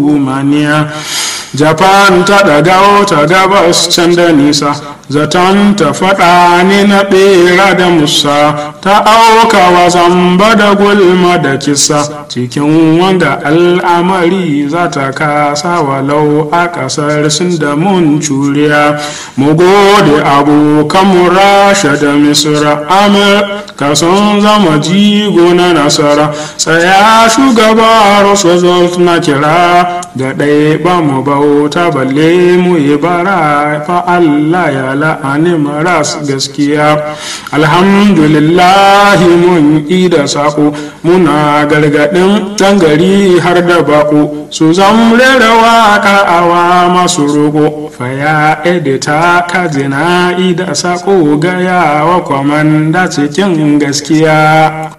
maniya japan ta ɗaga ta gabas can da nisa zaton ta faɗa ni na ɓera da musa ta aukawa zamba da gulma da kisa cikin wanda al'amari za ta kasa walau a ƙasar sun da mun curiya mu gode abokan rasha da misra amurka sun zama jigo na nasara tsaya shugaba roosevelt na kira da ɗaya ba mu bauta balle mu yi bara fa allah ya la'ani maras gaskiya alhamdulillahi mun da saƙo muna gargaɗin ɗan gari har da baƙo su zamre da waƙa awa masu roƙo faya edita kajina ida saƙo gaya wa kwamanda cikin gaskiya